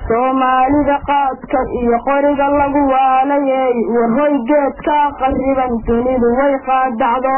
soomaalida qaadka iyo qoriga lagu waalayey warhoy geedkaa qariban dunidu way qaadacdo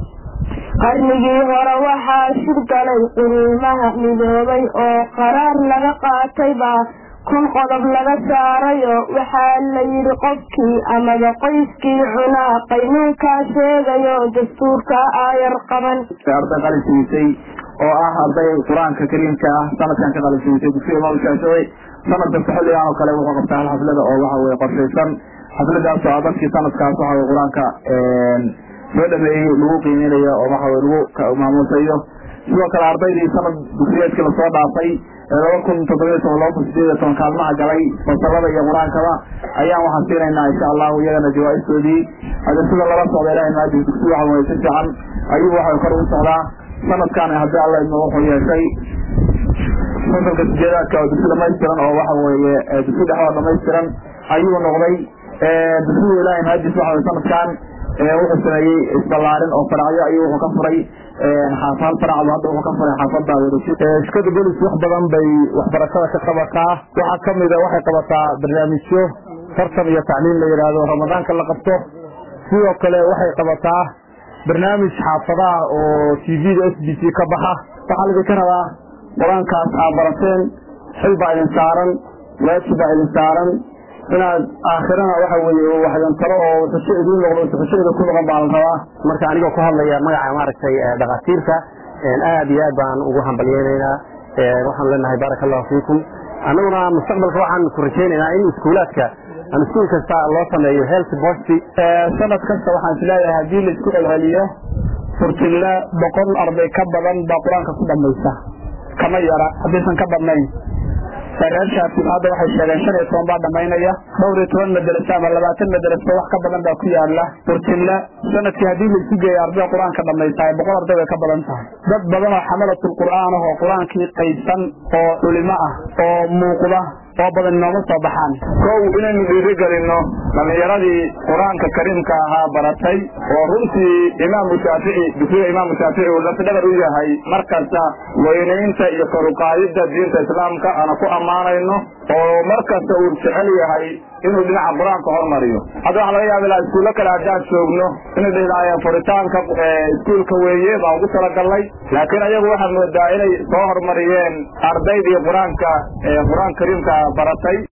qarnigii hore waxaa shir galay quruumaha midoobay oo qaraar laga qaatay baa kun qodob laga saarayo waxaa la yidhi qofkii amaba qoyskii cunaa qaynuunkaa sheegayo dastuurka aayar qaban arday qalinsiisay oo ah arday qur-aanka kariimka ah sanadkan ka qalinsiisay dugsiga imaam shaafici sanad kasta xilligan oo kale wuxuu qabtaa hal xaflada oo waxa weye qorshaysan xafladaas oo dadkii sanadkaas waxa weye qur-aanka soo dhameeyey lagu qiimeynayo oo waxa weye lagu maamuusayo sidoo kale ardaydii sanad dugsiyeedkii lasoo dhaafay laba kun toddobiyo toban laba kun sideed iyo toban kaalmaha galay fasalada iyo qur-aankaba ayaan waxaan siinaynaa insha allahu iyagana jawaa-istoodii hade sida lala socda ilahay maadi dugsi waxa weye si fiican ayuu waxa kor ugu socdaa sanadkan haddii alla idmo wuxuu yeeshay fasalka sideedaadka oo dugsi dhamaystiran oo waxa weeye dugsi dhexoo dhamaystiran ayuu noqday dugsiga ilahay maadis waxa weye sanadkan wuxuu sameeyey isballaarin oo faracyo ayuu wuxuu ka furay xaafal faracdu hadda wuxuu ka furay xaafada shirkada golis wax badan bay waxbarashada ka qabataa waxaa kamida waxay qabataa barnaamijyo tartan iyo tacliim la yidhaahdo ramadaanka la qabto sidoo kale waxay qabataa barnaamij xaafadaha oo t v-da s b c ka baxa waxaa laidinka rabaa qur-aankaas aad barateen xil baa idin saaran waajib baa idin saaran inaad aakhirana waxa weeye waxdan talo oo xusho idiin noqdo xushoida ku noqon baa la rabaa marka anigoo ku hadlaya magaca maaragtay dhakhaatiirta aad iyo aad baan ugu hambalyeynaynaa waxaan leenahay baaraka allahu fiikum annaguna mustaqbalka waxaan ku rajaynaynaa in iskuulaadka ama iskuul kasta loo sameeyo health bosti sanad kasta waxaan isleeyahay haddii laisku celceliyo furtilla boqol arday ka badan baa qur-aanka ku dhamaysa kama yara haddaysan ka badnayn reer shaafic hadda waxay sheegeen shan iyo toban baa dhamaynaya dhowr iyo toban madraso ama labaatan madraso wax ka badan baa ku yaala furtilla sanadkii haddii laisu geeya ardayda qur-aanka dhamaysaay boqol arday bay ka badan tahay dad badan oo xamalatul qur'aan ah oo qur-aankii qaybsan oo culimo ah oo muuqda oo badan inooma soo baxaan kow inaynu dhiiri gelino dhalinyaradii qur-aanka kariimka ahaa baratay oo runtii imaamu shaafici dugsiga imaamu shaafici uu lafdhabar u yahay markasta weynaynta iyo koruqaadida diinta islaamka aana ku ammaanayno oo markasta uu jecel yahay inuu dhinaca qur-aanka hormariyo hadda waxaa laga yaaba ilaa iskuullo kale haddaan joogno inay dhahdaayeen furitaanka iskuulka weeye baan ugu talagalnay laakiin ayagu waxaad moodaa inay soo hormariyeen ardaydii qur-aanka qur-aan kariimka baratay